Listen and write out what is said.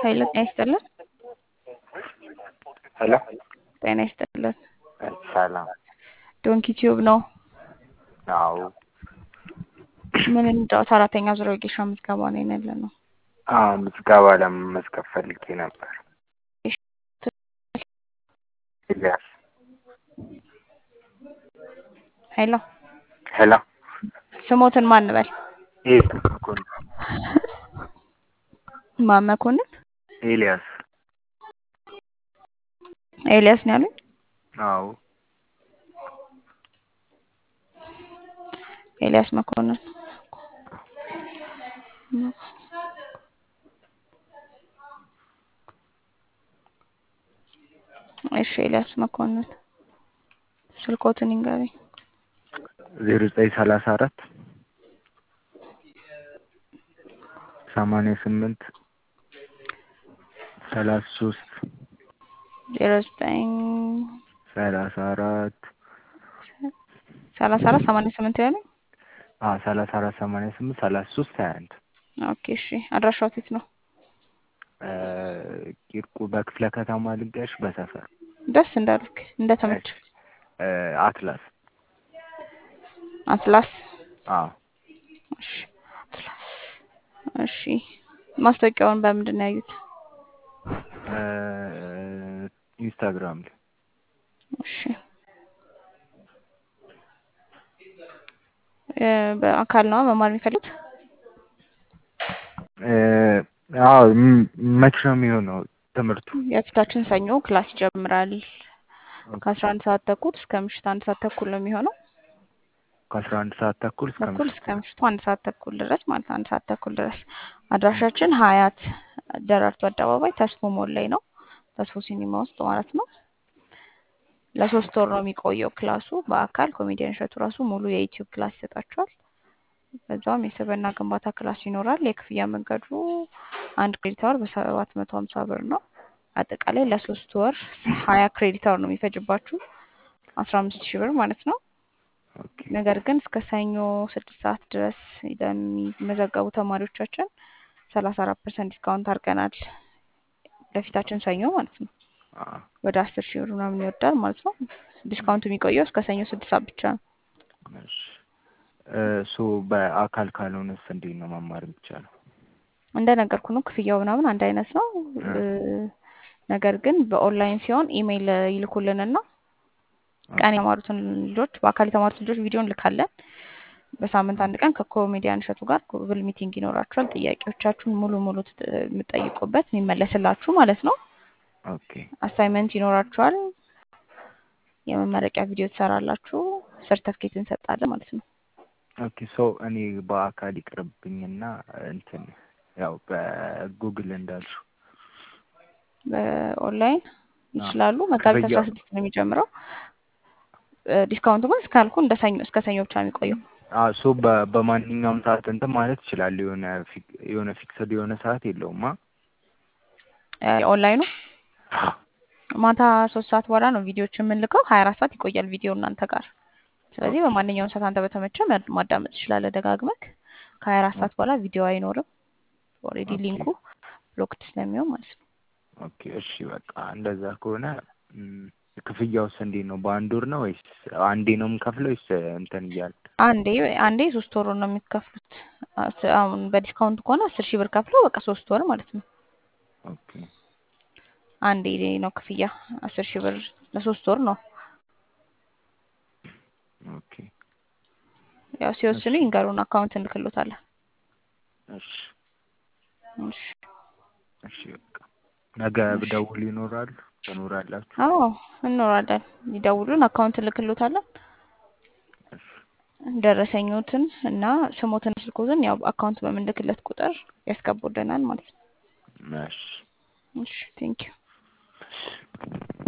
ኃይለ ጤና ይስጥልን። ሄሎ ጤና ይስጥልን። ሰላም። ዶንኪ ቲዩብ ነው። አዎ ምን እንጫወት? አራተኛ ዙር ወጌሻ ምዝገባ ነው ያለ ነው። አዎ ምዝገባ ለመመዝገብ ፈልጌ ነበር። ኤልያስ ሄሎ ሄሎ ስሞትን ማን በል? ኤልያስ መኮንን ማን መኮንን? ኤልያስ ኤልያስ ነው ያሉኝ። አዎ ኤልያስ መኮንን እሺ፣ ኤልያስ መኮንን ስልኮትን ይንገረኝ። ዜሮ ዘጠኝ ሰላሳ አራት ሰማንያ ስምንት ሰላሳ ሶስት ዜሮ ዘጠኝ ሰላሳ አራት ሰላሳ አራት ሰማንያ ስምንት ያሉኝ። ሰላሳ አራት ሰማንያ ስምንት ሰላሳ ሶስት ሀያ አንድ ኦኬ እሺ። አድራሻው የት ነው? ቂርቁ በክፍለ ከተማ ልንገርሽ በሰፈር ደስ እንዳልክ እንደ ተመቸ አትላስ አትላስ አዎ እሺ አትላስ እሺ። ማስታወቂያውን በምንድን ነው ያዩት? ኢንስታግራም ላይ እሺ በአካል ነው መማር የሚፈልጉት? አዎ መቼ ነው የሚሆነው ትምህርቱ? የፊታችን ሰኞ ክላስ ይጀምራል። ከአስራ አንድ ሰዓት ተኩል እስከ ምሽት አንድ ሰዓት ተኩል ነው የሚሆነው። ከአስራ አንድ ሰዓት ተኩል እስከ ተኩል ምሽት እስከ ምሽቱ አንድ ሰዓት ተኩል ድረስ ማለት ነው። አንድ ሰዓት ተኩል ድረስ አድራሻችን ሀያት ደራርቱ አደባባይ ተስፎ ሞል ላይ ነው። ተስፎ ሲኒማ ውስጥ ማለት ነው። ለሶስት ወር ነው የሚቆየው ክላሱ። በአካል ኮሜዲያን እሸቱ ራሱ ሙሉ የዩቲዩብ ክላስ ይሰጣቸዋል። በዛውም የስብዕና ግንባታ ክላስ ይኖራል። የክፍያ መንገዱ አንድ ክሬዲት አወር በሰባት መቶ ሀምሳ ብር ነው። አጠቃላይ ለሶስት ወር ሀያ ክሬዲት አወር ነው የሚፈጅባችሁ አስራ አምስት ሺህ ብር ማለት ነው። ኦኬ ነገር ግን እስከ ሰኞ ስድስት ሰዓት ድረስ ለሚመዘገቡ ተማሪዎቻችን ሰላሳ አራት ፐርሰንት ዲስካውንት አድርገናል። ለፊታችን ሰኞ ማለት ነው። አዎ ወደ አስር ሺህ ብር ምናምን ይወርዳል ማለት ነው። ዲስካውንቱ የሚቆየው እስከ ሰኞ ስድስት ሰዓት ብቻ ነው። እሺ ሶ በአካል ካልሆነስ እንዴት ነው መማር የሚቻለው? እንደነገርኩ ነው። ክፍያው ምናምን አንድ አይነት ነው። ነገር ግን በኦንላይን ሲሆን ኢሜይል ይልኩልንና ቀን የተማሩትን ልጆች በአካል የተማሩት ልጆች ቪዲዮ እንልካለን። በሳምንት አንድ ቀን ከኮሜዲያን እሸቱ ጋር ጉግል ሚቲንግ ይኖራችኋል። ጥያቄዎቻችሁን ሙሉ ሙሉ ትጥ- የምትጠይቁበት የሚመለስላችሁ ማለት ነው። ኦኬ አሳይመንት ይኖራችኋል። የመመረቂያ ቪዲዮ ትሰራላችሁ። ሰርተፍኬት እንሰጣለን ማለት ነው። ኦኬ ሶ እኔ በአካል ይቅርብኝና እንትን ያው በጉግል እንዳልሽው በኦንላይን ይችላሉ። መጋቢት አስራ ክፍያው- ስድስት ነው የሚጀምረው። ዲስካውንቱ ግን እስካልኩ እንደ ሰኞ እስከ ሰኞ ብቻ ነው የሚቆየው። አዎ ሶ በ- በማንኛውም ሰዓት እንትን ማለት ይችላል። የሆነ ፊክ- የሆነ ፊክስድ የሆነ ሰዓት የለውማ። ኦንላይኑ ማታ ሶስት ሰዓት በኋላ ነው ቪዲዮዎች የምንልከው። ሀያ አራት ሰዓት ይቆያል ቪዲዮ እናንተ ጋር። ስለዚህ በማንኛውም ሰዓት አንተ በተመቸ ማ- ማዳመጥ ትችላለህ ደጋግመክ። ከሀያ አራት ሰዓት በኋላ ቪዲዮ አይኖርም። ኦልሬዲ ኦኬ። ሊንኩ ብሎክድ ስለሚሆን ማለት ነው። ኦኬ እሺ በቃ እንደዛ ከሆነ ም፣ ክፍያውስ እንዴት ነው? በአንድ ወር ነው ወይስ አንዴ ነው የምከፍለው ወይስ እንትን እያለ? አንዴ አንዴ ሶስት ወር ነው የሚከፍሉት። አስ- አሁን በዲስካውንት ከሆነ አስር ሺህ ብር ከፍለው በቃ ሶስት ወር ማለት ነው። ኦኬ አንዴ ነው ክፍያ አስር ሺህ ብር ለሶስት ወር ነው። ኦኬ ያው ሲወስኑ ይንገሩን፣ አካውንት እንልክሎታለን። እሺ እሺ። እሺ በቃ ነገ ብደውል ይኖራሉ ትኖራላችሁ? አዎ እንኖራለን። ይደውሉን፣ አካውንት እንልክሎታለን። እሺ ደረሰኞትን እና ስሞትን ስልኮትን ያው አካውንት በምንልክለት ቁጥር ያስገቡልናል ማለት ነው። እሺ እሺ ቴንኪዩ